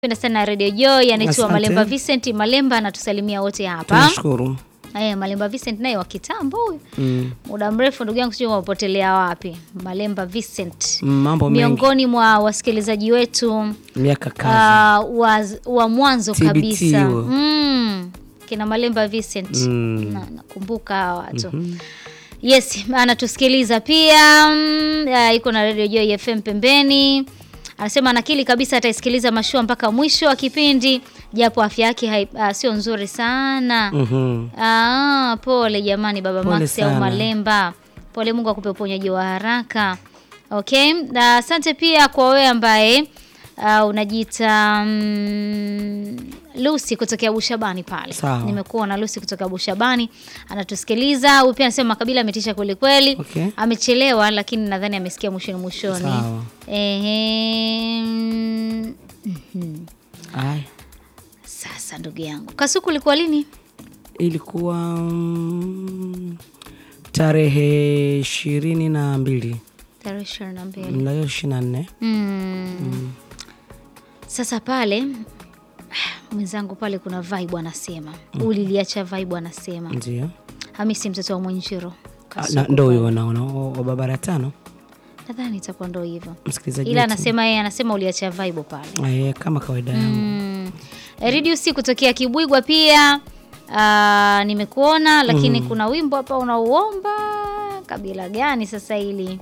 Penda sana Radio Joy, anaitwa Asante. Malemba Vincent Malemba, anatusalimia wote hapa. Tunashukuru. Eh, Malemba Vincent naye wa kitambo huyu. Mm. Muda mrefu ndugu yangu, sijui wapotelea wapi. Malemba Vincent. Mambo mengi. Miongoni mwa wasikilizaji wetu Miaka kazi. ah, wa, wa mwanzo TBT kabisa. huo. Mm. Kina Malemba Vincent. Mm. Na, nakumbuka hawa watu. Yes, anatusikiliza pia. Mm, ah, iko na Radio Joy FM pembeni. Anasema anakili kabisa ataisikiliza mashua mpaka mwisho wa kipindi japo afya yake hai- ah, sio nzuri sana. Mhm. Ah, pole jamani baba Pole Max au sana. Malemba. Pole, Mungu akupe uponyaji wa haraka. Okay, na asante pia kwa wewe ambaye uh, unajiita mm, Lucy kutokea Bushabani pale. Sawa. Nimekuona Lucy kutokea Bushabani anatusikiliza. Huyu pia anasema Makabila ametisha kweli kweli. Okay. Amechelewa lakini nadhani amesikia mwishoni mwishoni. Sawa. Ehe. mm, mhm. Ai. Sasa ndugu yangu, Kasuku ulikuwa lini? Ilikuwa mm, tarehe ishirini na mbili Tarehe ishirini na mbili. mlayo ishirini na nne Mm. Sasa pale mwenzangu pale kuna vibe anasema uliliacha vibe anasema ndio Hamisi mtoto wa Mwenjiro Ah, Kasuku na- ndo pale. huyo naona wa barabara tano nadhani itakuwa ndo hivyo, msikilizaji ila wetu. anasema yeye anasema uliacha vibe pale. Eh, kama kawaida yangu Mm. Reduce kutokea Kibwigwa pia ah, nimekuona lakini kuna wimbo hapa unauomba kabila gani sasa hili?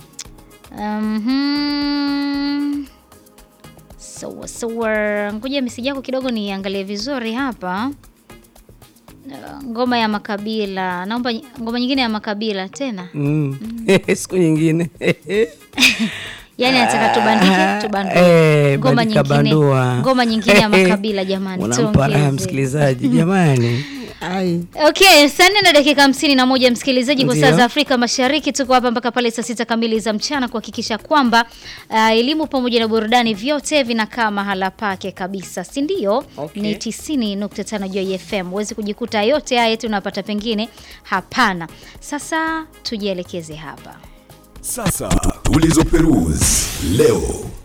Mhm. Sawa sawa, ngoja meseji yako kidogo niangalie vizuri hapa. Ah, Ngoma ya makabila, naomba ny- ngoma nyingine ya makabila tena. Mm. siku nyingine Yaani anataka tubandike, tubandike. Eh, Ngoma bandika nyingine, bandua. ngoma nyingine ya makabila jamani, unampa raha tuongeze. msikilizaji jamani Ai. Okay, saa nne na dakika hamsini na moja msikilizaji, kwa saa Ndio. za Afrika Mashariki tuko hapa mpaka pale saa sita kamili za mchana kuhakikisha kwamba ah, elimu pamoja na burudani vyote vinakaa mahala pake kabisa, si ndio? Okay. Ni 90.5 Joy FM. Huwezi kujikuta yote haya tunapata pengine, hapana. Sasa tujielekeze hapa. Sasa tulizo Perus leo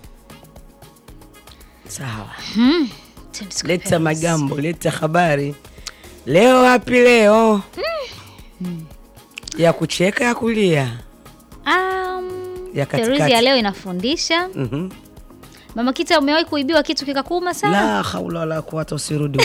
sawa Twende tuka- leta magambo leta habari leo wapi leo ya kucheka ya kulia Um, Ya katikati. Peruzi ya leo inafundisha. Mhm. Mama Kita, umewahi kuibiwa kitu kikakuuma sana la haula wala kuwata usirudi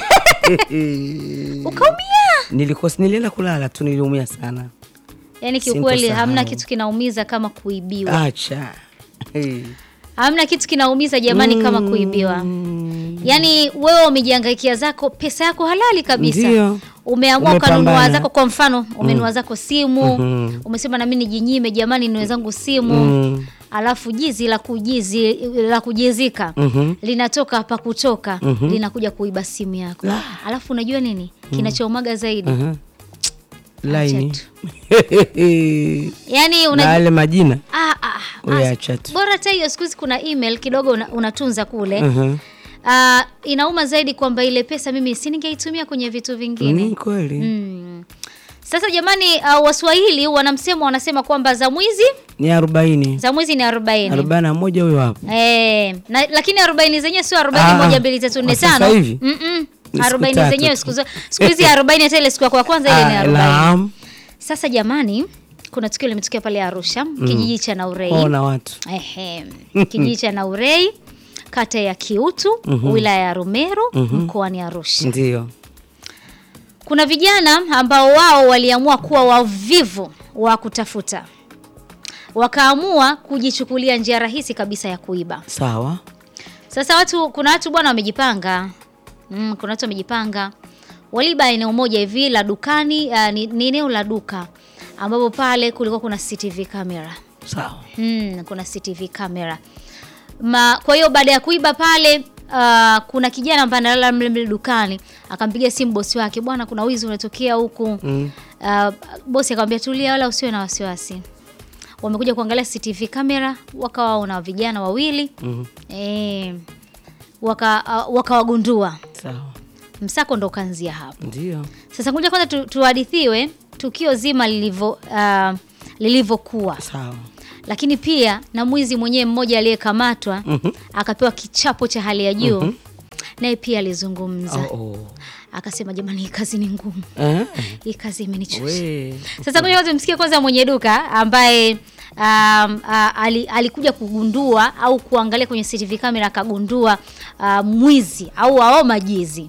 ukaumia? nilikuwa nilienda kulala tu niliumia sana Yaani kiukweli Sintosahau. hamna kitu kinaumiza kama kuibiwa. acha Eh. Hamna kitu kinaumiza jamani kama kuibiwa. Yaani wewe umejihangaikia zako pesa yako halali kabisa. Ndio. Umeamua ukanunua Umepambana. zako kwa mfano, umenunua zako simu, Mhm. umesema na mimi nijinyime jamani niwe zangu simu. Mm. Alafu jizi la kujizi la kujizika Mhm. linatoka hapa kutoka linakuja kuiba simu yako. Alafu unajua nini? Kinachoumaga zaidi. Mhm. laini tu. Yaani na una yale majina ah, ah, Wewe ah, acha tu. bora hata hiyo siku hizi kuna email kidogo una, unatunza kule Mhm. Ah, inauma zaidi kwamba ile pesa mimi si ningeitumia kwenye vitu vingine ni kweli mm. Sasa jamani, uh, Waswahili wanamsemo wanasema kwamba za mwizi ni arobaini za mwizi ni arobaini arobaini na moja huyo hapo Eh, na, lakini arobaini zenyewe sio arobaini Ah, moja mbili tatu nne kwa sasa tano hivi? Mm-mm. Ni siku arobaini tatu zenyewe tu. siku zo- siku hizi arobaini hata ile siku yako ya kwanza ile ni Ah, arobaini naam. Sasa jamani, kuna tukio limetokea pale Arusha kijiji cha Naurei ona watu Ehe, kijiji cha Naurei kata ya Kiutu wilaya ya Rumeru mkoani Arusha. ndio Kuna vijana ambao wao waliamua kuwa wavivu wa kutafuta, wakaamua kujichukulia njia rahisi kabisa ya kuiba. sawa Sasa watu, kuna watu bwana wamejipanga mm, kuna watu wamejipanga, waliba eneo moja hivi la dukani. Uh, ni, ni eneo la duka ambapo pale kulikuwa kuna CCTV camera sawa Hmm, kuna CCTV camera. Ma, kwa hiyo baada ya kuiba pale uh, kuna kijana ambaye analala mle mle dukani akampigia simu bosi wake, bwana, kuna wizi unatokea huku. Mm. Uh, bosi akamwambia tulia, wala usiwe na wasiwasi. Wamekuja kuangalia CCTV camera, wakawa wana vijana wawili Mhm. eh, waka uh, wakawagundua. sawa Msako ndo ukaanzia hapo. ndio Sasa ngoja kwanza tu, tuhadithiwe tukio zima lilivyo uh, lilivyokuwa sawa lakini pia na mwizi mwenyewe mmoja aliyekamatwa akapewa kichapo cha hali ya juu naye pia alizungumza Oh, oh. akasema, jamani, hii kazi ni ngumu, Eh, hii kazi imenichosha. we. Sasa ngoja kwanza tumsikie kwanza mwenye duka ambaye um, uh, ali, alikuja kugundua au kuangalia kwenye CCTV kamera akagundua uh, mwizi au ao majizi.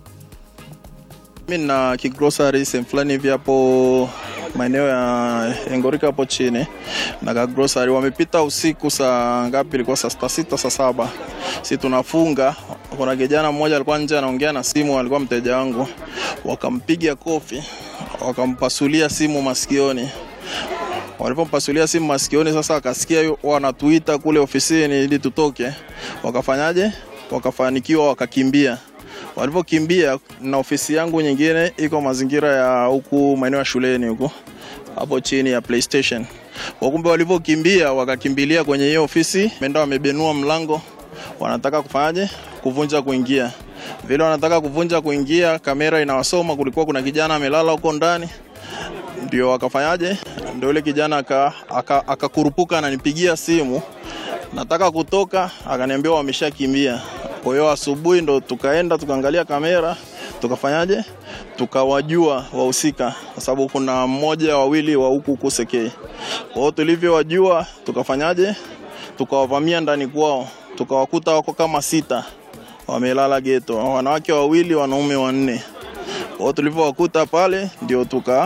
Mi na kigrocery sehemu fulani hivi hapo maeneo ya Engorika hapo chini na kagrocery. Wamepita usiku saa ngapi? Ilikuwa saa sita sita saa saba, si tunafunga. Kuna kijana mmoja alikuwa nje anaongea na simu, alikuwa mteja wangu, wakampiga kofi, wakampasulia simu masikioni walipompasulia simu masikioni, sasa akasikia yu- wanatuita kule ofisini ili tutoke. Wakafanyaje? Wakafanikiwa, wakakimbia. Walipokimbia, na ofisi yangu nyingine iko mazingira ya huku maeneo ya shuleni huku hapo chini ya PlayStation. Wakumbe walivyokimbia, wakakimbilia kwenye hiyo ofisi, menda wamebenua mlango, wanataka kufanyaje? Kuvunja kuingia. Vile wanataka kuvunja kuingia, kamera inawasoma, kulikuwa kuna kijana amelala huko ndani ndio wakafanyaje? Ndio yule kijana akakurupuka aka, akakurupuka ananipigia simu, nataka kutoka, akaniambia wameshakimbia. Kwa hiyo asubuhi ndo tukaenda tukaangalia kamera, tukafanyaje, tukawajua wahusika, kwa sababu kuna mmoja wawili wa huku huku Sekei. Kwa hiyo tulivyowajua, tukafanyaje, tukawavamia ndani kwao, tukawakuta wako kama sita wamelala geto, wanawake wawili, wanaume wanne. Kwa hiyo tulivyowakuta pale, ndio tuka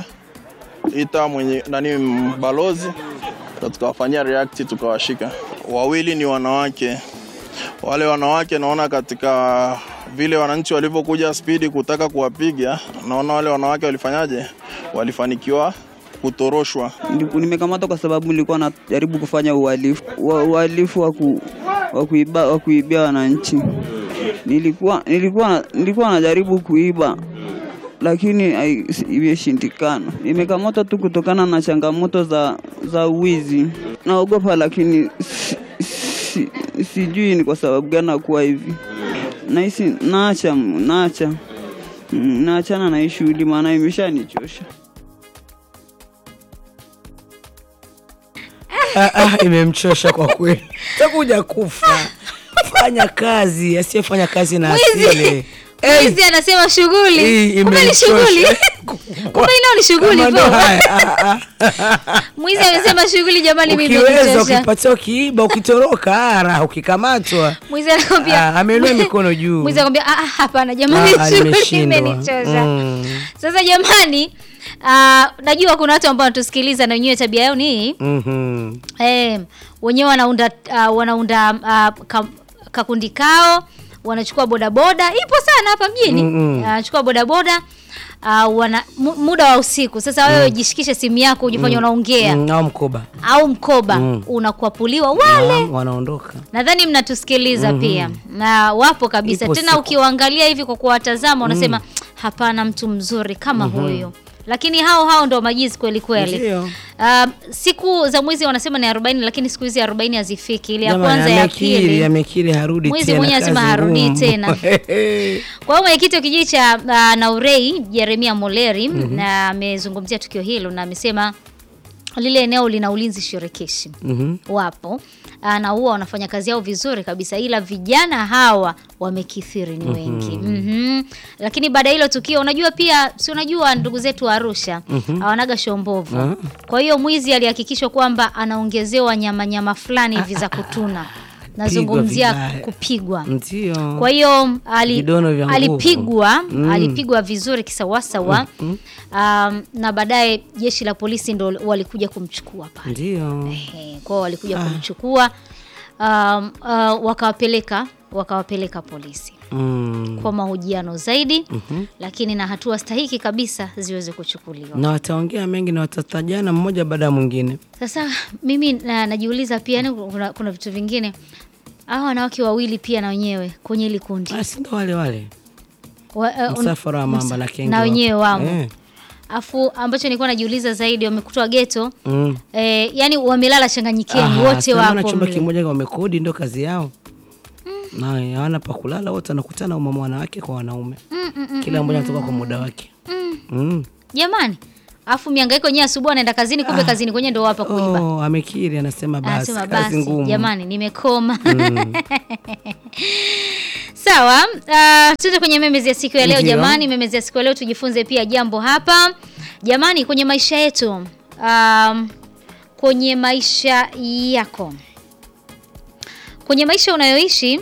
ita mwenye nani balozi ndo tukawafanyia react tukawashika. Wawili ni wanawake, wale wanawake naona katika vile wananchi walivyokuja spidi kutaka kuwapiga, naona wale wanawake walifanyaje, walifanikiwa kutoroshwa. Niliku- Nimekamatwa kwa sababu nilikuwa najaribu kufanya uhalifu wa- uhalifu wa ku- wa kuiba wa kuibia wananchi. Nilikuwa nilikuwa nilikuwa najaribu kuiba lakini hai- si- imeshindikana. Nimekamatwa tu kutokana na changamoto za za uwizi. Naogopa lakini si, si, sijui ni kwa sababu gani nakuwa hivi. Nahisi naacha naacha Mm, naachana na hii shughuli maana imeshanichosha. Ah, ah, imemchosha kwa kweli, takuja kufa. Fanya kazi, asiyefanya kazi na asile. Eh, Mwizi anasema hii shughuli, kumbe ni imemchosha. shughuli, kumbe inao ni shughuli Kama ndo po. haya, ah, ah. Mwizi amesema shughuli, jamani, mimi Ukiweza, imenichosha. ukipatia, ukiiba, ukitoroka, ara, ukikamatwa Mwizi anakwambia Ah, ameinua mikono juu. Mwizi anakwambia ah, ah, hapana jamani, Ah, shughuli nimeshindwa. imenichosha. Mm. Sasa jamani, ah, najua kuna watu ambao wanatusikiliza na wenyewe tabia yao ni hii Mhm. eh, wenyewe wanaunda uh, wanaunda uh, ka, kakundi kao wanachukua bodaboda ipo sana hapa mjini Mm-mm. wanachukua bodaboda uh, wana mu, muda wa usiku sasa wewe jishikishe simu yako ujifanye unaongea Mm, au mkoba au mkoba Mm. unakuapuliwa wale Naam, wanaondoka nadhani mnatusikiliza pia na wapo kabisa Ipo tena siku. ukiwaangalia hivi kwa kuwatazama unasema hapana mtu mzuri kama huyo lakini hao hao ndo majizi kweli kweli Ndio. Um, siku za mwizi wanasema ni 40 lakini siku hizi 40 hazifiki ile ya Jamani, kwanza ya amekiri pili amekiri harudi Mwizi tena, mwenyewe lazima kazi harudi ngumu. tena. kwa hiyo mwenyekiti wa kijiji cha uh, Naurei Jeremia Moleri na amezungumzia tukio hilo na amesema lile eneo lina ulinzi shirikishi Mhm. wapo ah, na huwa wanafanya kazi yao vizuri kabisa, ila vijana hawa wamekithiri, ni wengi Mhm. Lakini baada ya hilo tukio, unajua pia, si unajua ndugu zetu wa Arusha hawanaga shombovu. Ah. Kwa hiyo mwizi alihakikishwa kwamba anaongezewa nyama nyama fulani hivi za kutuna, nazungumzia vibaya. kupigwa Ndio. kwa hiyo ali, Vidono vya nguvu. alipigwa Mm. alipigwa vizuri kisawasawa um, na baadaye jeshi la polisi ndo walikuja kumchukua pale Ndio. Ehe, kwao walikuja kumchukua um, uh, wakawapeleka wakawapeleka polisi Mm. kwa mahojiano zaidi lakini na hatua stahiki kabisa ziweze kuchukuliwa Na wataongea mengi na watatajana mmoja baada ya mwingine. sasa mimi na, najiuliza pia yani kuna, kuna vitu vingine hawa wanawake wawili pia na wenyewe kwenye hili kundi Ah, si ndo wale wale Wa- eh, un- msafara wa mamba msa- na kenge na wapo. wenyewe wamo Eh. afu ambacho nilikuwa najiuliza zaidi wamekutwa geto Mm. eh, yani wamelala changanyikeni Aha, wote si wanaona wapo chumba mle. kimoja wamekodi, ndo kazi yao na hawana pa kulala, wote wanakutana umama wanawake kwa wanaume, kila mmoja anatoka kwa muda wake. Mm. jamani Alafu mihangaiko yenyewe asubuhi anaenda kazini kumbe kazini kwenyewe ndio hapa kuiba. Oh, amekiri anasema basi Anasema kazi basi ngumu. jamani nimekoma. Sawa, uh, tuende kwenye memezi ya siku ya leo Ndio. jamani. Memezi ya siku ya leo tujifunze pia jambo hapa jamani, kwenye maisha yetu, um, kwenye maisha yako, kwenye maisha unayoishi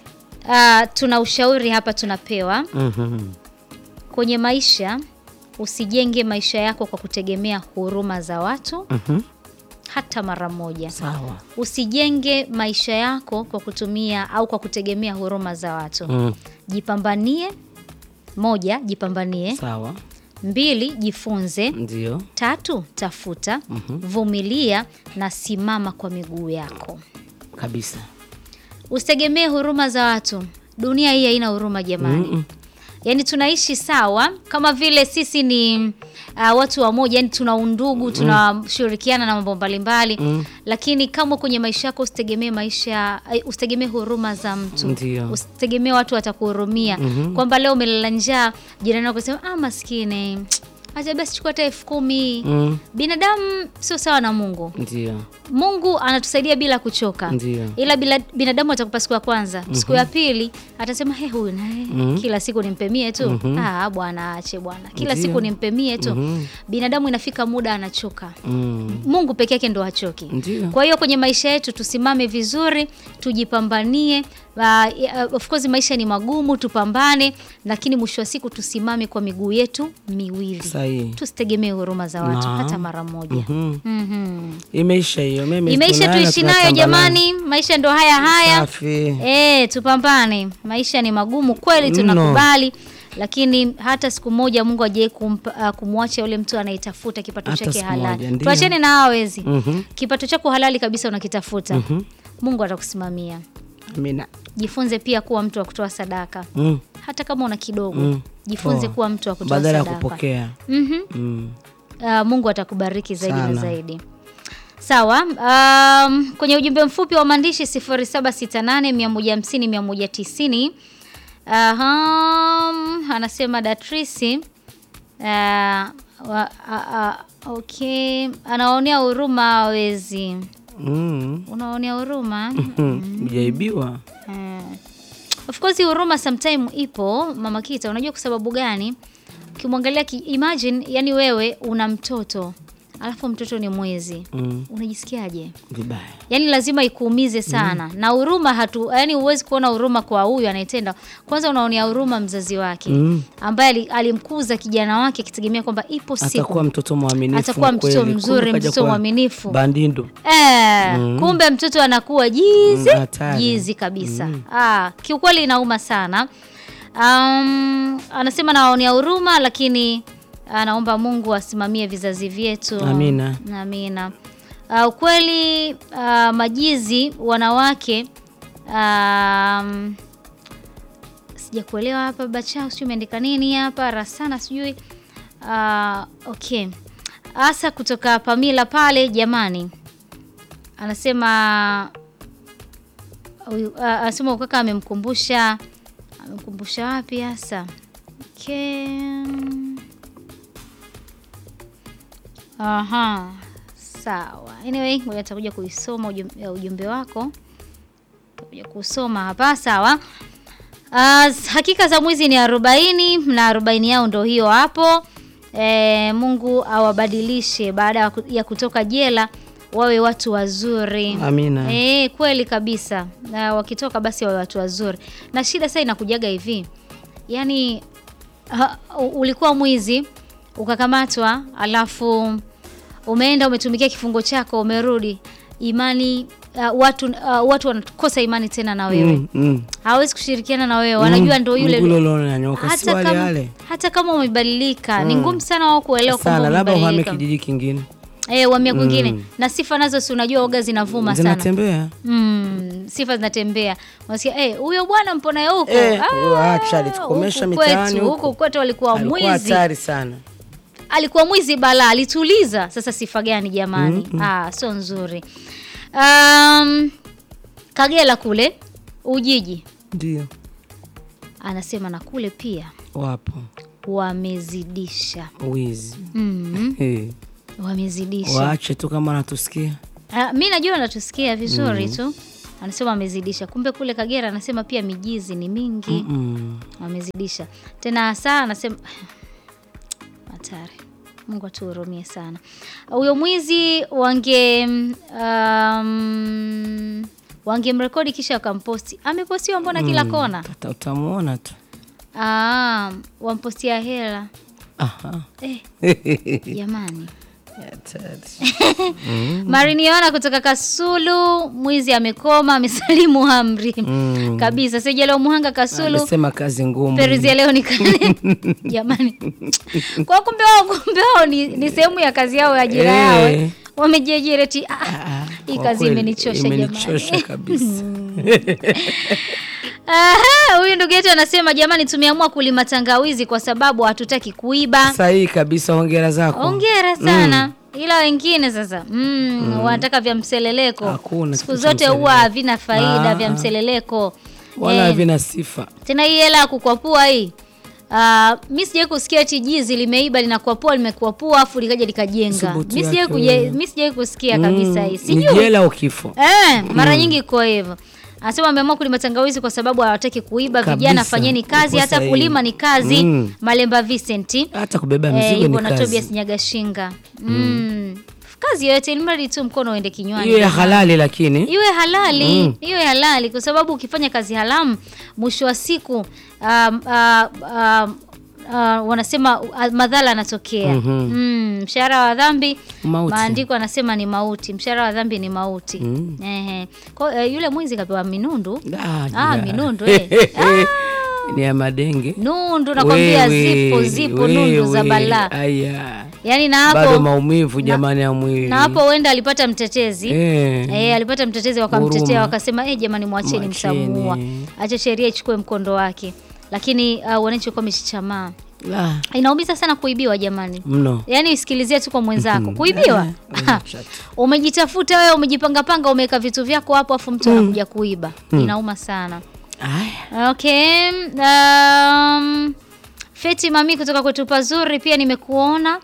uh, tuna ushauri hapa tunapewa Mhm. kwenye maisha. Usijenge maisha yako kwa kutegemea huruma za watu Mhm. hata mara moja. Sawa. Usijenge maisha yako kwa kutumia au kwa kutegemea huruma za watu. Mm. Jipambanie. Moja, jipambanie. Sawa. Mbili, jifunze. Ndio. Tatu, tafuta. Vumilia na simama kwa miguu yako. Kabisa. Usitegemee huruma za watu. Dunia hii haina huruma jamani. Mm-mm. Yaani tunaishi sawa kama vile sisi ni uh, watu wa moja, yani tuna undugu, tunashirikiana na mambo mbalimbali Mm. lakini kama kwenye maisha yako usitegemee maisha eh, usitegemee huruma za mtu, Ndio. usitegemee watu watakuhurumia kwamba leo umelala njaa, jirani wako sema ah, maskini acha basi chukua hata elfu kumi. Mm. Binadamu sio sawa na Mungu. Ndio. Mungu anatusaidia bila kuchoka. Ndio. Ila bila binadamu atakupa siku ya kwanza, siku ya pili atasema he, huyu naye kila siku nimpemie tu. Ah, bwana aache bwana, kila Ndio. siku nimpemie tu. Binadamu inafika muda anachoka. Mm. Mungu peke yake ndo hachoki. Ndio. Kwa hiyo kwenye maisha yetu tusimame vizuri, tujipambanie. Uh, of course maisha ni magumu, tupambane, lakini mwisho wa siku tusimame kwa miguu yetu miwili. Sahihi. Tusitegemee huruma za watu Naam. hata mara moja. Mhm. Mhm. Imeisha hiyo. Mimi Imeisha, tunayo, tuishi nayo tunapambana. jamani, maisha ndo haya haya. Safi. Eh, tupambane. Maisha ni magumu kweli, Mno. tunakubali lakini hata siku moja Mungu ajaye kumwacha yule mtu anayetafuta kipato Hata chake siku halali. moja, ndio. Tuachane na hao wezi. Mhm. Kipato chako halali kabisa unakitafuta. Mungu atakusimamia. Amina. Jifunze pia kuwa mtu wa kutoa sadaka. Mm. Hata kama una kidogo, Mm. jifunze Toa. kuwa mtu wa kutoa Badala ya sadaka. kupokea. Mhm. Mm. Uh, Mungu atakubariki zaidi na Sana. zaidi. Sawa. Um, kwenye ujumbe mfupi wa maandishi 0768 150 190 Aham, anasema Datrisi uh, wa, a, a, okay, anaonea huruma wezi. Mm. Unaonea huruma Mm. Hujaibiwa. Eh, of course huruma sometime ipo mama Kita, unajua kwa sababu gani? Ukimwangalia ki, imagine yani wewe una mtoto alafu mtoto ni mwezi Mm. unajisikiaje? Vibaya. Yani lazima ikuumize sana na huruma hatu, yani huwezi kuona huruma kwa huyu anayetenda. Kwanza unaonea huruma mzazi wake Mm. ambaye ali- alimkuza kijana wake akitegemea kwamba ipo siku Atakuwa mtoto mwaminifu. Atakuwa mtoto kweli. mzuri, Kumbe kaja mtoto kuwa mwaminifu. Bandindu. Eh, kumbe mtoto anakuwa jizi Mm, hatari. jizi kabisa. Ah, kiukweli inauma sana. Um, anasema nawaonea huruma lakini anaomba Mungu asimamie vizazi vyetu. Amina. Amina. Uh, ukweli uh, majizi wanawake um, sijakuelewa hapa bachao, sijui umeandika nini hapa rasana, sijui uh, okay hasa kutoka Pamila pale jamani, anasema huyu, uh, anasema ukaka amemkumbusha amemkumbusha wapi hasa? Okay. Aha, sawa. Anyway, ngoja nitakuja kuisoma ujumbe, ujumbe wako takuja kusoma hapa sawa. Uh, hakika za mwizi ni arobaini na arobaini yao ndo hiyo hapo. E, Mungu awabadilishe baada ya ku- ya kutoka jela wawe watu wazuri. Amina. E, kweli kabisa. Na wakitoka basi wawe watu wazuri. Na shida sasa inakujaga hivi, yaani ha, u- ulikuwa mwizi ukakamatwa, alafu umeenda umetumikia kifungo chako, umerudi imani uh, watu uh, watu wanakosa imani tena na wewe Mm, mm. hawezi kushirikiana na wewe, wanajua ndo yule Mguu lolo na nyoka. Si hata wale kama, wale. hata kama umebadilika ni ngumu sana wao kuelewa Sana kwamba labda uhame umebadilika. kijiji kingine. Eh, uhamia kwingine na sifa nazo si unajua oga zinavuma sana. Zinatembea. Mm, sifa zinatembea. Unasikia eh, huyo bwana mponaye huko. Eh, Ah, huyo acha, alitukomesha huku mitaani kwetu, huko. Huku kwetu alikuwa Alikuwa mwizi. hatari sana. Alikuwa mwizi bala, alituliza. Sasa sifa gani jamani? Ah, sio nzuri. Um, Kagera kule Ujiji Ndio. anasema na kule pia Wapo. wamezidisha. wizi Mm, Eh, wamezidisha. waache tu kama anatusikia Ah, mi najua anatusikia vizuri tu, anasema wamezidisha. Kumbe kule Kagera anasema pia mijizi ni mingi, mm. wamezidisha tena. Saa anasema hatari. Mungu atuhurumie sana. Huyo mwizi wange um, wangemrekodi kisha wakamposti. Amepostiwa mbona kila kona? Tata utamuona tu Ah, wampostia hela Aha. eh, jamani. Hatari. Mariniona kutoka Kasulu, mwizi amekoma, amesalimu amri Mm. kabisa. Sijalo Muhanga Kasulu, Amesema kazi ngumu Peruzi ya leo ni kale. Jamani, kwa kumbe wao kumbe wao ni, ni sehemu ya kazi yao ya ajira Eh. yao wamejiajiri eti ah, Ah, hii kwa kazi kweli, imenichosha imenichosha jamani. kabisa Aha, huyu ndugu yetu anasema jamani, tumeamua kulima tangawizi kwa sababu hatutaki kuiba. sahihi kabisa hongera zako Hongera sana. Ila wengine sasa mm, wanataka vya mseleleko. Hakuna Siku kitu cha zote huwa mseleleko. havina faida Ah, vya ah. mseleleko. wala Eh, havina sifa tena hii hela ya kukwapua hii Uh, mi sijai kusikia eti jizi limeiba linakwapua limekwapua afu likaja likajenga. Thubutu Mi sijai yake kuje- wewe. mi sijai kusikia kabisa hii. ni Sijui. jela au kifo Eh, mara nyingi iko hivyo. Anasema ameamua kulima tangawizi kwa sababu hawataki kuiba. Kabisa. Vijana fanyeni kazi, Uko hata sahihi. kulima ni kazi. Mm. Malemba Vincent. hata kubeba Eh, mizigo hivyo ni na Tobias kazi Nyagashinga. Mm. Kazi yoyote ilimradi tu mkono uende kinywani. hiyo ya jamani. halali lakini Iwe halali, Mm. iwe halali kwa sababu ukifanya kazi haramu mwisho wa siku um, uh, um, uh, wanasema uh, madhara yanatokea. Mhm. Mm, mshahara wa dhambi Mauti. maandiko anasema ni mauti. Mshahara wa dhambi ni mauti. Mm. Ehe. Kwa eh, yule mwizi kapewa minundu. Ah, Ah, ya. minundu eh. Ah, ni ya madenge nundu nakwambia zipo zipo nundu za wewe, balaa. aya Yaani na bado hapo maumivu jamani ya mwili na hapo huenda alipata mtetezi. Eh. Eh, alipata mtetezi wakamtetea Huruma. wakasema eh, jamani mwacheni Mwacheni. mtamuua. Acha sheria ichukue mkondo wake. Lakini uh, wananchi walikuwa wameshichamaa. La, Inaumiza sana kuibiwa jamani. mno Yaani isikilizie tu kwa mwenzako. Kuibiwa? Eh, shati. Umejitafuta wewe umejipanga panga umeweka vitu vyako hapo afu mtu anakuja kuiba. Inauma sana. Aya. Okay. Um, Feti Mami kutoka kwetu pazuri pia nimekuona.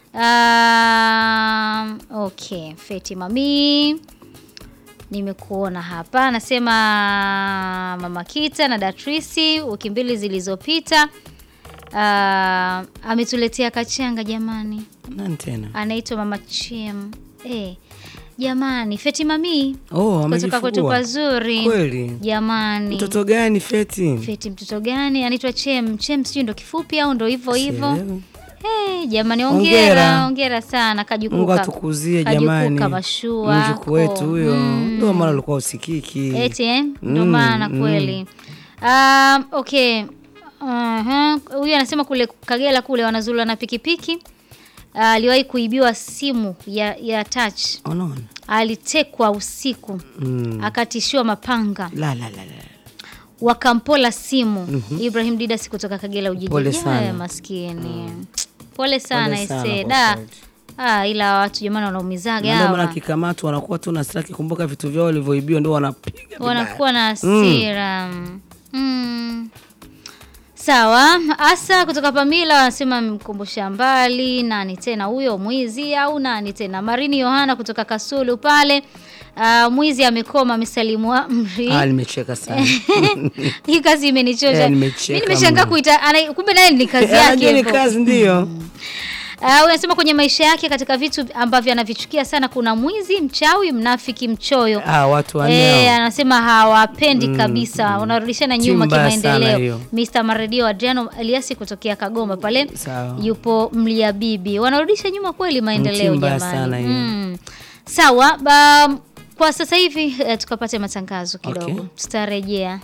Um, okay, Feti Mami nimekuona hapa, anasema Mama Kita na Datrisi wiki mbili zilizopita uh, ametuletea kachanga jamani, nani tena anaitwa Mama Chem. Eh, jamani, Feti Mami oh, kutoka kwetu amejifungua pazuri kweli jamani. mtoto gani feti Feti mtoto gani? Anaitwa Chem. Chem sijui ndo kifupi au ndo hivyo hivyo. Sielewi. Hey, jamani Hongera. hongera, hongera sana Mungu kajukuka. atukuzie Kajukuka jamani mashua. mjukuu wetu huyo Mm. ndio maana alikuwa usikiki Eti eh? Ndo Mm, maana mm. kweli. Um, okay. Aha. Huyu anasema kule Kagera kule wanazula na pikipiki. Ah, Aliwahi kuibiwa simu ya, ya touch. unaona Alitekwa usiku. mm. Akatishiwa mapanga. la la la la wakampola simu Ibrahim Didas kutoka Kagera Ujiji. Pole Yeah, sana. maskini pole sana Pole sana ese kwa da kweli. ah, ila watu jamani wanaumizaga Na ndio maana hawa kikamatwa wanakuwa tu na straki kumbuka vitu vyao walivyoibiwa ndio wanapiga vibaya. wanakuwa na hasira mm. Sawa, Asa kutoka Pamila wanasema mkumbusha mbali nani tena huyo mwizi au nani tena? Marini Yohana kutoka Kasulu pale. Uh, mwizi amekoma amesalimu amri. Ah, nimecheka sana Hii kazi imenichosha. Eh, Mimi nimecheka nimeshangaa mno. kuita ana- kumbe naye ni kazi Eh, yake. anajua ni hivyo. kazi ndio Uh, unasema kwenye maisha yake katika vitu ambavyo anavichukia sana kuna mwizi, mchawi, mnafiki, mchoyo. ah, watu wanne Eh, hao. anasema hawapendi kabisa, unarudishana Timu nyuma mbaya sana kimaendeleo. hiyo. Mr. Maredio Adriano Eliasi kutokea Kagoma pale Sawa. yupo Mlia Bibi, wanarudisha nyuma kweli maendeleo Timu mbaya jamani. sana hiyo. Mm. Sawa, ba, kwa sasa hivi eh, tukapate matangazo kidogo, Okay. tutarejea.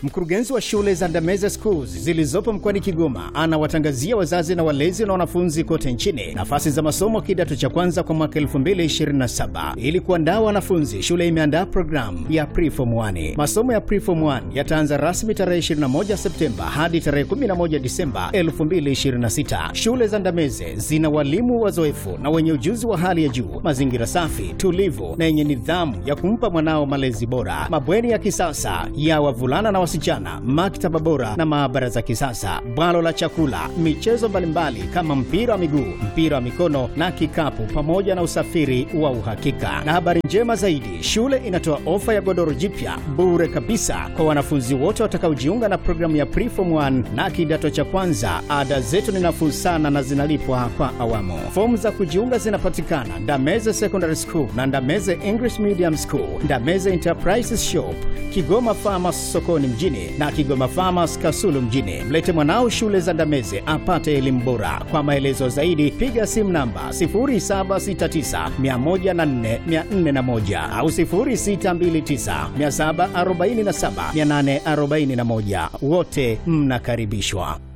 Mkurugenzi wa shule za Ndameze Schools zilizopo mkoani Kigoma anawatangazia wazazi na walezi na wanafunzi kote nchini nafasi za masomo kidato cha kwanza kwa mwaka 2027. Ili kuandaa wanafunzi, shule imeandaa programu ya Preform 1. Masomo ya Preform 1 yataanza rasmi tarehe 21 Septemba hadi tarehe 11 Disemba 2026. Shule za Ndameze zina walimu wazoefu na wenye ujuzi wa hali ya juu, mazingira safi, tulivu na yenye nidhamu ya kumpa mwanao malezi bora, mabweni ya kisasa ya wavulana na wasichana, maktaba bora na maabara za kisasa, bwalo la chakula, michezo mbalimbali kama mpira wa miguu, mpira wa mikono na kikapu, pamoja na usafiri wa uhakika. Na habari njema zaidi, shule inatoa ofa ya godoro jipya bure kabisa kwa wanafunzi wote watakaojiunga na programu ya Preform 1 na kidato cha kwanza. Ada zetu ni nafuu sana na zinalipwa kwa awamu. Fomu za kujiunga zinapatikana Ndameze Secondary School na Ndameze English Medium School, Ndameze Enterprises Shop, Kigoma Farmers sokoni mjini na Kigoma Farmers Kasulu mjini. Mlete mwanao shule za Ndameze apate elimu bora. Kwa maelezo zaidi piga simu namba 0769104401 au 0629747841. Wote mnakaribishwa.